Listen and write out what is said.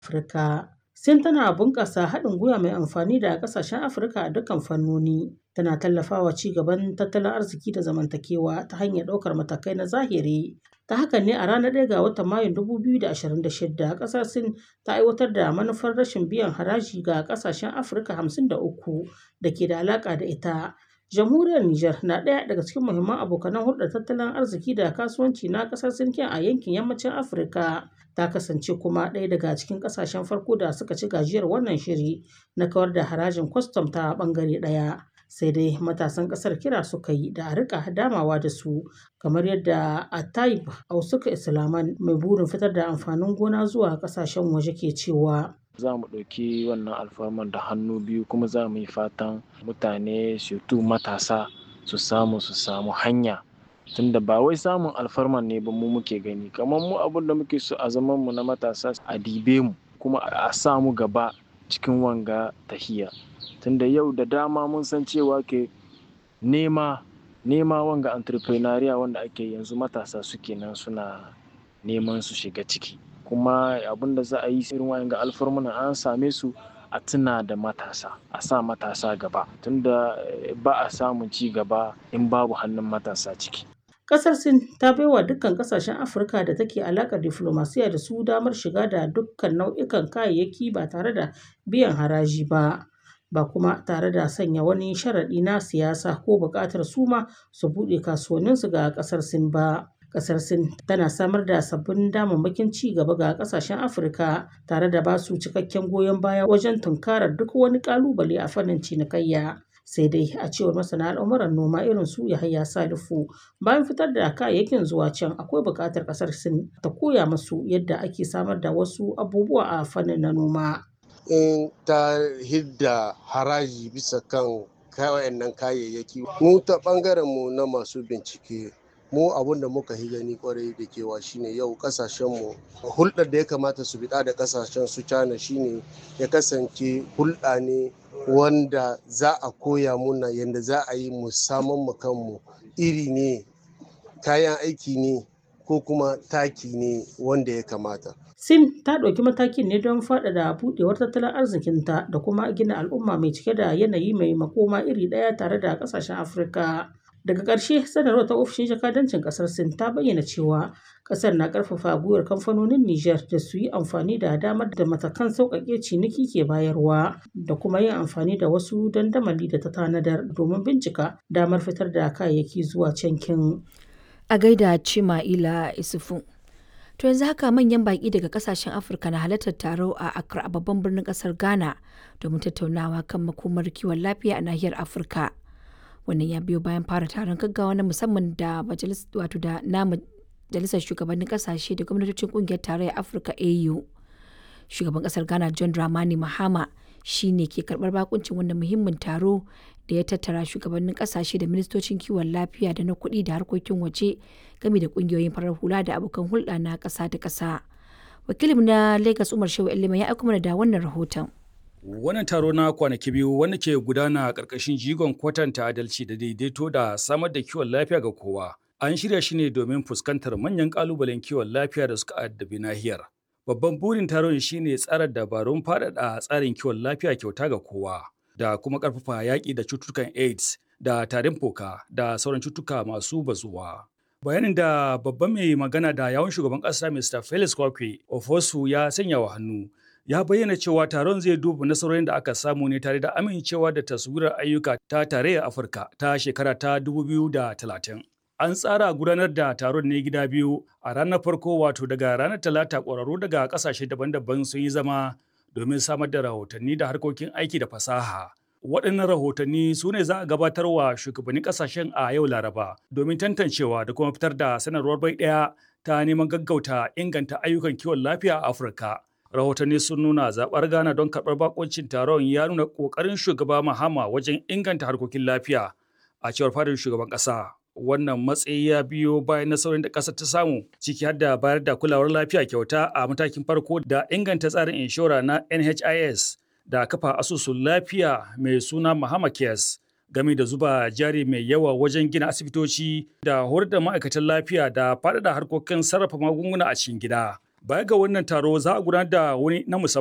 Afirka. Sin tana bunƙasa haɗin gwiwa mai amfani da ƙasashen Afirka a dukkan fannoni. Tana tallafawa ci gaban tattalin arziki da zamantakewa ta hanyar ɗaukar matakai na zahiri. Ta hakan ne a ranar 1 ga watan Mayun 2026 ƙasar Sin ta aiwatar da manufar rashin biyan haraji ga ƙasashen Afirka 53 da ke da alaƙa da ita. Jamhuriyar Nijar na ɗaya daga cikin muhimman abokanan hulɗar tattalin arziki da kasuwanci na ƙasar Sin a yankin yammacin Afirka. Ta kasance kuma ɗaya daga cikin ƙasashen farko da suka ci gajiyar wannan shiri na kawar da harajin kwastam ta ɓangare ɗaya. Sai dai matasan ƙasar kira suka yi da a riƙa damawa da su kamar yadda Atayib Ausuka Islaman mai burin fitar da amfanin gona zuwa ƙasashen waje ke cewa. za mu ɗauki wannan alfarman da hannu biyu kuma za mu yi fatan mutane tu matasa su samu su samu hanya tunda ba wai samun alfarman ne ba mu muke gani kamar mu abin da muke so a zaman mu na matasa a dibe mu kuma a sa mu gaba cikin wanga tahiya tunda yau da dama mun san cewa ke nema nema wanga entrepreneuria wanda ake yanzu matasa suke nan suna neman su shiga ciki kuma abin da za a yi irin wayan ga alfarmuna an same su a tuna da matasa a sa matasa gaba tunda ba a samun ci gaba in babu hannun matasa ciki Ƙasar Sin ta baiwa dukkan ƙasashen Afirka da take alaƙar diflomasiya da su damar shiga da dukkan nau'ikan kayayyaki ba tare da biyan haraji ba. Ba kuma tare da sanya wani sharaɗi na siyasa ko buƙatar su ma su buɗe kasuwanninsu ga ƙasar Sin ba. Ƙasar Sin tana samar da sabbin damammakin ci gaba ga ƙasashen Afirka tare da ba su cikakken goyon baya wajen tunkarar duk wani ƙalubale a fannin cinikayya. Sai dai a cewar masana al'amuran noma irin su Yahaya Salifu bayan fitar da kayayyakin zuwa can akwai buƙatar ƙasar Sin ta koya musu yadda ake samar da wasu abubuwa a fannin na noma. In ta hidda haraji bisa kan wayannan kayayyaki mu ta ɓangaren mu na masu bincike mu abun da muka yi gani kwarai da kewa shine yau kasashenmu hulɗar da ya kamata su biɗa da kasashen su cana shine ya kasance hulɗa ne wanda za a koya muna yadda za a yi mu saman mu kanmu iri ne kayan aiki ne ko kuma taki ne wanda ya kamata Sin ta ɗauki matakin ne don faɗaɗa buɗewar tattalin arzikinta da kuma gina al'umma mai cike da yanayi mai makoma iri ɗaya tare da ƙasashen Afirka. Daga ƙarshe sanarwar ta ofishin jakadancin ƙasar Sin ta bayyana cewa ƙasar na ƙarfafa gwiwar kamfanonin Nijar da su yi amfani da damar da matakan sauƙaƙe ciniki ke bayarwa da kuma yin amfani da wasu dandamali da ta tanadar domin bincika damar fitar da kayayyaki zuwa cankin. A gaida Cima'ila Isufu. To yanzu haka manyan baƙi daga kasashen Afirka na halartar taro a Accra a babban birnin ƙasar Ghana domin tattaunawa kan makomar kiwon lafiya a nahiyar Afirka. Wannan ya biyo bayan fara taron gaggawa na musamman da wato da na majalisar shugabannin ƙasashe da gwamnatocin ƙungiyar tarayyar Afirka AU. Shugaban ƙasar Ghana John Dramani Mahama shi ne ke karɓar bakuncin wannan muhimmin taro da ya tattara shugabannin ƙasashe da ministocin kiwon lafiya da na kuɗi da harkokin waje game da ƙungiyoyin farar hula da abokan hulɗa na ƙasa da ƙasa. Wakilin na Lagos Umar Shehu Elima ya aiko mana da wannan rahoton. Wannan taro na kwanaki biyu wanda ke gudana a ƙarƙashin jigon kwatanta adalci da daidaito da samar da kiwon lafiya ga kowa. An shirya shi ne domin fuskantar manyan ƙalubalen kiwon lafiya da suka addabi nahiyar. Babban burin taron shine tsara dabarun faɗaɗa tsarin kiwon lafiya kyauta ga kowa da kuma ƙarfafa yaƙi da cututtukan AIDS da tarin fuka da sauran cututtuka masu bazuwa. Bayanin da babban mai magana da yawun shugaban ƙasa Mr. Felix Kwakwe Ofosu ya sanya wa hannu ya bayyana cewa taron zai duba nasarorin da aka samu ne tare da amincewa da taswirar ayyuka ta tarayyar Afirka ta shekara ta 2030. An tsara gudanar da taron ne gida biyu a ranar farko wato daga ranar talata ƙwararru daga ƙasashe daban-daban sun yi zama domin samar da rahotanni da harkokin aiki da fasaha. Waɗannan rahotanni su ne za a gabatar wa shugabannin ƙasashen a yau Laraba domin tantancewa da kuma fitar da sanarwar bai ɗaya ta neman gaggauta inganta ayyukan kiwon lafiya a Afirka. Rahotanni sun nuna zaɓar Ghana don karɓar bakoncin taron ya nuna ƙoƙarin shugaba Mahama wajen inganta harkokin lafiya a cewar fadar shugaban ƙasa. Wannan matsayi ya biyo bayan nasarorin da ƙasar ta samu ciki har da bayar da kulawar lafiya kyauta a matakin farko da inganta tsarin inshora na NHIS da kafa asusun lafiya mai suna Mahama Cares game da zuba jari mai yawa wajen gina asibitoci da horar da ma'aikatan lafiya da faɗaɗa harkokin sarrafa magunguna a cikin gida. Baya ga wannan taro za a gudanar da wani na musamman